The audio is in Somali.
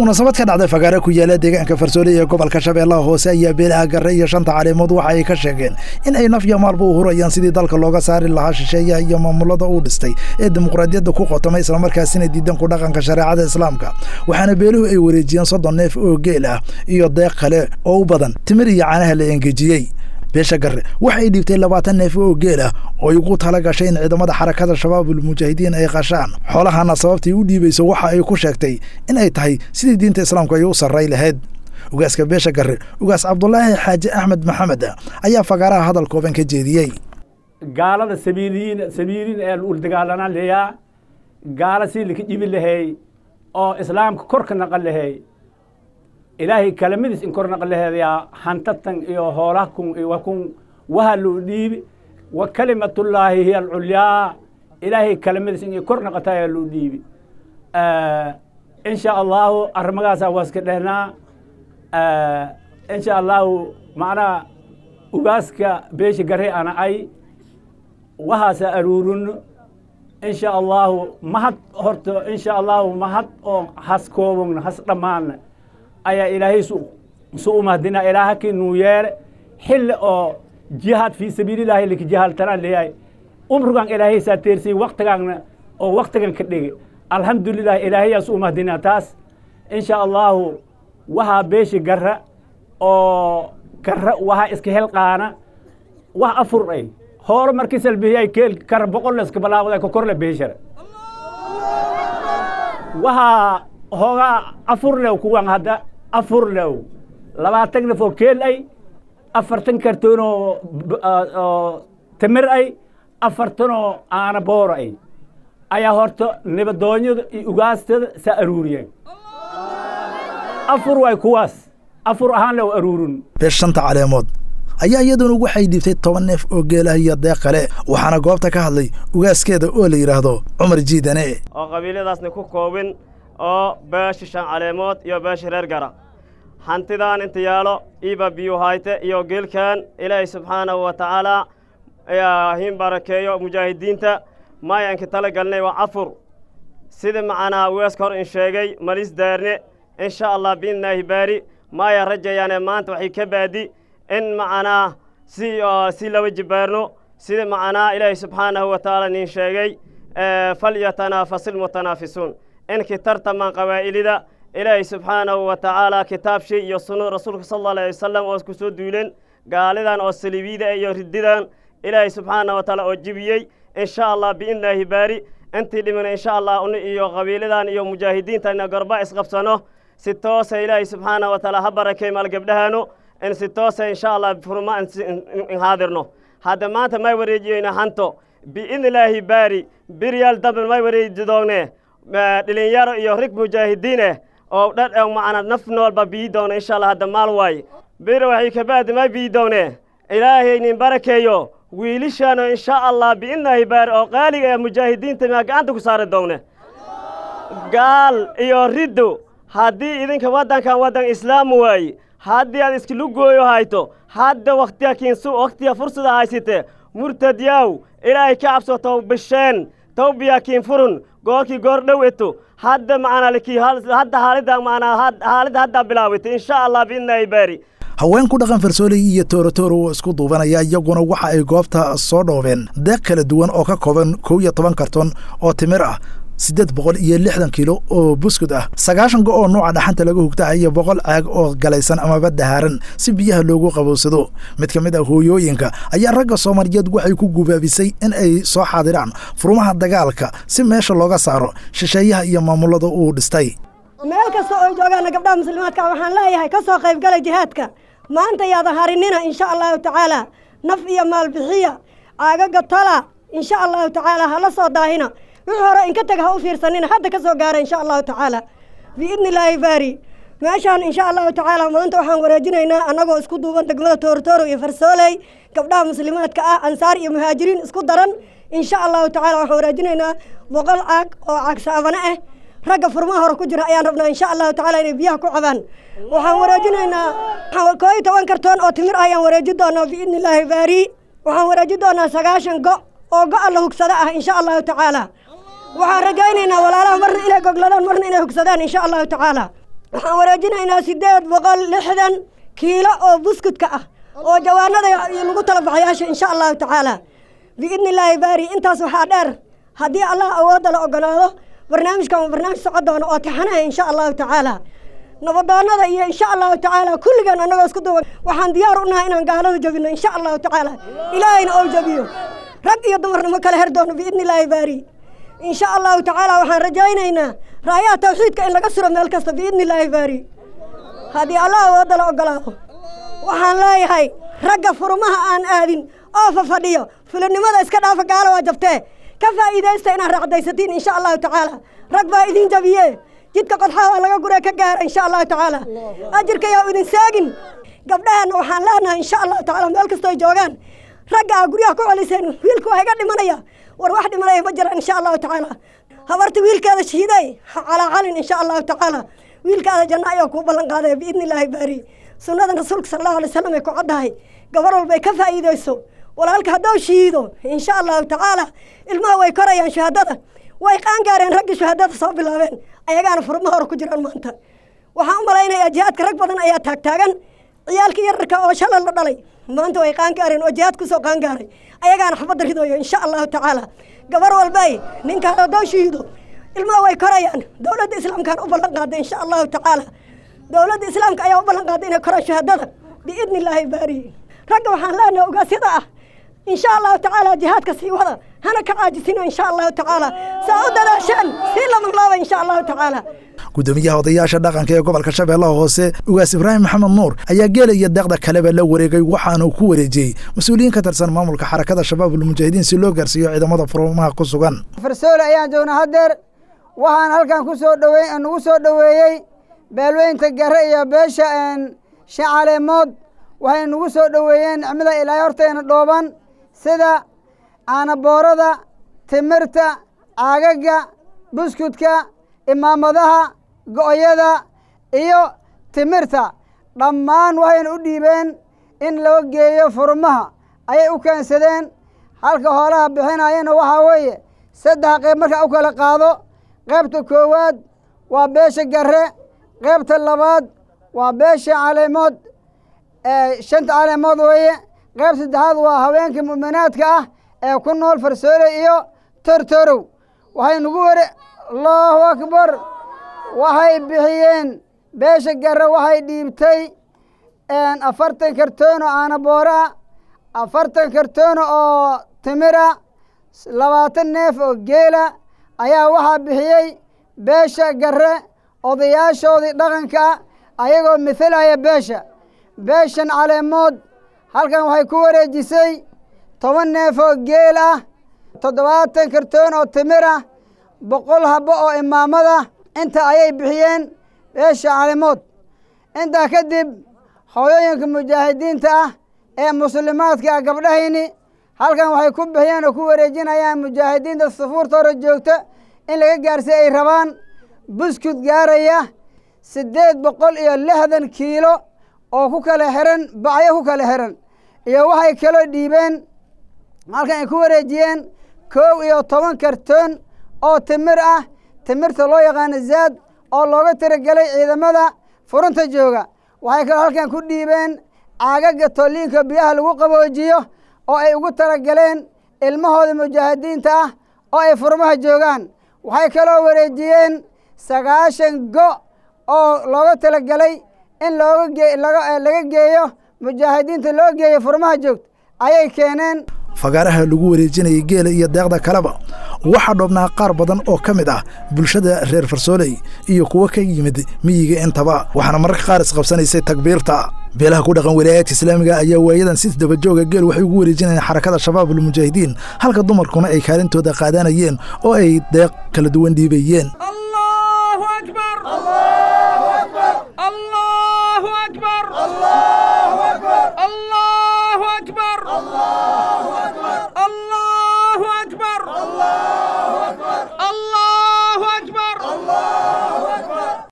munaasabad ka dhacday fagaare ku yaala deegaanka farsoole ee gobolka shabeellaha hoose ayaa beelaha garre iyo shanta caleemood waxa ay ka sheegeen in ay naf iyo maalba u hurayaan sidii dalka looga saari lahaa shisheeyaha iyo maamulada uu dhistay ee dimuqraadiyadda ku qotomay islamarkaasina diidan ku dhaqanka shareecada islaamka waxaana beeluhu ay wareejiyeen soddon neef oo geel ah iyo deeq kale oo u badan timir iyo caanaha la engejiyey beesha garre waxay dhiibtay labaatan neef oo geel ah oo ugu tala gashay in ciidamada xarakada shabaabul mujaahidiin ay qashaan xoolahana sababtay u dhiibayso waxa ay ku sheegtay in ay tahay sidii diinta islaamku ay u sarray lahayd ugaaska beesha garre ugaas cabdulaahi xaaji axmed maxamed ayaa fagaaraha hadal kooban ka jeediyey gaalada sabiiliyiin sabiiliin ee ul dagaalanaan leeyaa gaala sii laka dhibi lahay oo islaamka korka naqan lahay ilaahay kalamadiis in kor naqan laheedayaa hantatan iyo hoolahakun iyo wakun waha loo dhiibi wa kalimatullaahi hiya alculyaa ilaahay kalamadiis in kor naqata ayaa loo dhiibi insha allahu arrimagaasaa waa iska dhehnaa insha allahu macnaha ugaaska beesha gare ana ay wahaasa aruurino insha allahu mahad horta insha allahu mahad oo has koobogna has dhammaana ayaa ilaahay su u mahdina ilaahakii nuu yeele xilli oo jihaad fii sabiilillaahi lika jihaaltanaan leeyahay umrigan ilaahay saa teersiyey waktigaanna oo waktigan ka dhige alxamdulilah ilaahayaa su u mahdina taas insha allahu waxaa beeshi garra oo garra waxaa iska helqaana wax afur ay hoolo markii salbihiyay keel kara boqol la iska balaaqda ka korle beeshara waxaa hoogaa afur lew kuwan hadda afur lew labaatan naf oo keel ay afartan kartoon oo tamir ay afartan oo aana booro ay ayaa horta nibadoonyada iyo ugaastada saa aruuriyeen afur waay kuwaas afur ahaan lew aruurin beesh shanta caleemood ayaa iyaduna waxay dhiibtay toban neef oo geelah iyo deeq kale waxaana goobta ka hadlay ugaaskeeda oo la yidhaahdo cumar jiidane oo qabiilyadaasna ku koobin oo beesha shan caleemood iyo beesha reer gara hantidaan inta yaalo iiba biyu hayte iyo geelkan ilaahay subxaanahu wa tacaalaa hin barakeeyo mujaahidiinta maayanka tala galnay waa cafur sida macnaa weeska hor in sheegay malis daarne insha allah biidnaahi baari maaya rajayaane maanta waxay ka baadi in macnaa si si laba jibaarno sida macnaa ilaahay subxaanahu wa tacaala nin sheegay falyatanaafasil mutanaafisuun inkii tartamaan qabaa'ilida ilaahay subxaanahu wa tacaala kitaabshii iyo sunno rasuulka sal alla alayh wasalam oo isku soo duuleen gaalidan oo saliibiyada iyo rididan ilaahay subxaanahu wa tacaala oo jibiyey insha allah biidnaahi baari intii dhimina insha allah uni iyo qabiiladan iyo mujaahidiinta ina gorba isqabsano si toosa ilaahay subxaanahu wa tacaala ha barakay maal gabdhahaanu in si toosa insha allah furma in haadirno hadda maanta may wareejiyeyna hanto biidnillaahi baari biryaal dambe may wareeji doonee dhilinyaro iyo rig mujaahidiineh oo dhan macna naf noolba bii doona insha allah hadda maal waaye bir waxay kabaadi may bii doonee ilaahay nin barakeeyo wiilishaano insha allah biidnaahi baari oo qaaliga ee mujaahidiinta maa gacanta ku saari doone gaal iyo riddo haddii idinka waddankan waddan islaam waaye haddii aad iskilu gooyo hayto hadda wakhtiya kiinsu wakhtiya fursada haysite murtad yaw ilaahay ka cabso tow bisheen tawbiya kiin furun goorkii goor dhow eto hadda macnaa likii hadda haalida macnaa haalida hadda bilaawitay insha allah biidnaahi baari haween ku dhaqan farsooley iyo tooratooro oo isku duubanaya iyaguna waxa ay goobta soo dhoobeen deeq kala duwan oo ka kooban kow iyo toban karton oo timir ah siddeed boqol iyo lixdan kiilo oo buskud ah sagaashan go oo nuuca dhaxanta laga hugtaa iyo boqol caag oo galaysan amaba dahaaran si biyaha loogu qabowsado mid ka mid ah hooyooyinka ayaa ragga soomaaliyeed waxay ku gubaabisay in ay soo xaadiraan furmaha dagaalka si meesha looga saaro shisheeyaha iyo maamulada uu dhistay meel kasta oo joogaana gabdhaha muslimaadka waxaan leeyahay ka soo qaybgalay jihaadka maanta yaada harinina insha allahu tacaala naf iyo maalbixiya caagaga tala insha allahu tacaala hala soo daahina wixii hore inka tag ha u fiirsanina hadda ka soo gaara insha allahu tacaala biidni illaahi baari meeshaan insha allahu tacaala maanta waxaan wareejinaynaa annagoo isku duuban degmada toortooro iyo farsooley gabdhaha muslimaadka ah ansaar iyo muhaajiriin isku daran insha allahu tacaala waxaan wareejinaynaa boqol caag oo caag saabane ah ragga furmaha hore ku jira ayaan rabnaa insha allahu tacaala inay biyaha ku cabaan waxaan wareejinaynaa koo iyo toban kartoon oo timir ah ayaan wareeji doonaa biidni illaahi baari waxaan wareeji doonaa sagaashan go oo go-a la hugsada ah insha allahu tacaala waxaan rajaynaynaa walaalaha marna inay gogladaan marna inay hugsadaan insha allahu tacaala waxaan wareejinaynaa siddeed boqol lixdan kiilo oo buskudka ah oo jawaanada lagu tala baxayaasha insha allahu tacaala biidni illaahi baari intaas waxaa dheer haddii allah awoodda la ogolaado barnaamijkan waa barnaamij socon doona oo taxanaya insha allahu tacaala nabadoonada iyo insha allahu tacaala kulligaan annagoo isku duwan waxaan diyaar u nahay inaan gaalada jabino insha allahu tacaala ilaahayna oo jabiyo rag iyo dumarna ma kala her doono biidni illaahi baari insha allahu tacaala waxaan rajaynaynaa raayaha tawxiidka in laga suro meel kasta biidni illaahi baari haddii allah awoodda la ogolaado waxaan leeyahay ragga furmaha aan aadin oo fafadhiyo fulinimada iska dhaafa gaalo waa jabtee ka faa'iidaysta inaad raacdaysatiin insha allahu tacaala rag baa idin jabiye jidka qodxaa waa laga guree ka gaara insha allahu tacaala ajirka yaa idin saagin gabdhaheenna waxaan leenahay insha allahu tacaala meel kastoo joogaan ragga aa guryaha ku celiseen wiilka waa iga dhimanaya war wax dhimanaya ma jiraan insha allahu tacaala habarta wiilkeeda shiiday ha calaacalin insha allahu tacaala wiilkaada janno ayaa kuu ballan qaadaya biidni illaahi baari sunnada rasuulka sala allahu alay wasalam ay ku caddahay gabar walba ay ka faa'iidayso walaalka hadduu shiido insha allahu tacaala ilmaha way korayaan shahaadada way qaangaareen raggii shahaadada soo bilaabeen ayagaana furma hore ku jiraan maanta waxaan u malaynayaa jihaadka rag badan ayaa taagtaagan ciyaalkii yararka oo shalay la dhalay maanta way qaangaareen oo jihaad kusoo qaangaaray ayagaana xabadda ridoyo insha allahu tacaala gabar walbay ninkaan hadduu shiido ilmaha way korayaan dowladda islaamkaan u ballan qaaday insha allahu tacaala dowladda islaamka ayaa u ballan qaaday inay koraan shahaadada biidni illaahi baari ragga waxaan leenahay ogaasyada ah insha allahu tacaala jihaadka sii wada hana ka caajisino insha allahu tacaala saa u dadaasheen sii lamanlaaba insha allahu tacaala gudoomiyaha odayaasha dhaqanka ee gobolka shabeellaha hoose ugaas ibraahim maxamed nuur ayaa geela iyo deeqda kaleba la wareegay waxaanuu ku wareejiyey mas-uuliyiin ka tirsan maamulka xarakada shabaabulmujaahidiin si loo gaarsiiyo ciidamada furmaha ku sugan farsoole ayaan joognaa haddeer waxaan halkan ku soo dhowey nagu soo dhoweeyey beelweynta gare iyo beesha shacaleemood waxay nagu soo dhoweeyeen nicmada ilaahay horteena dhooban sida caanaboorada timirta caagaga buskudka imaamadaha go'yada iyo timirta dhammaan waxayna u dhiibeen in loo geeyo furmaha ayay u keensadeen halka hoolaha bixinayana waxaa weeye saddex qayb markaa u kala qaado qaybta koowaad waa beesha gare qaybta labaad waa beesha caleemood shanta caleemood weeye qayb saddexaad waa haweenka mu'minaadka ah ee ku nool farsoole iyo tortorow waxay nagu ware allahu akbar waxay bixiyeen beesha gare waxay dhiibtay afartan kartoono aanaboora afartan kartoono oo timira labaatan neef oo geela ayaa waxaa bixiyey beesha gare odayaashoodii dhaqanka ayagoo mithalaya beesha beeshan caleemood halkan waxay ku wareejisay toban neef oo geel ah toddobaatan kartoon oo timir ah boqol habbo oo imaamada inta ayay bixiyeen beesha caleemood intaa kadib hooyooyinka mujaahidiinta ah ee muslimaadka ah gabdhahayni halkan waxay ku bixiyeen oo ku wareejinayaan mujaahidiinta sufuurta hore joogta in laga gaarsiy ay rabaan buskud gaaraya siddeed boqol iyo lixdan kiilo oo ku kala xiran bacyo ku kala xiran iyo waxay kaloo dhiibeen halkan ay ku wareejiyeen kow iyo toban kartoon oo timir ah timirta loo yaqaano zaad oo looga tiragelay ciidamada furunta jooga waxay kaloo halkan ku dhiibeen caagaga tolliinka biyaha lagu qaboojiyo oo ay ugu talagaleen ilmahooda mujaahidiinta ah oo ay furmaha joogaan waxay kaloo wareejiyeen sagaashan go oo looga talagelay in looga gee laga geeyo mujaahidiinta loo geeyo furmaha joogta ayay keeneen fagaaraha lagu wareejinayay geela iyo deeqda kaleba waxaa dhoobnaa qaar badan oo ka mid ah bulshada reer farsooley iyo kuwo ka yimid miyiga intaba waxaana mararka qaar isqabsanaysay takbiirta beelaha ku dhaqan walaayaadka islaamiga ayaa waayadan si dabajooga geel waxay ugu wareejinayeen xarakada shabaabulmujaahidiin halka dumarkuna ay kaalintooda qaadanayeen oo ay deeq kala duwan dhiibayeen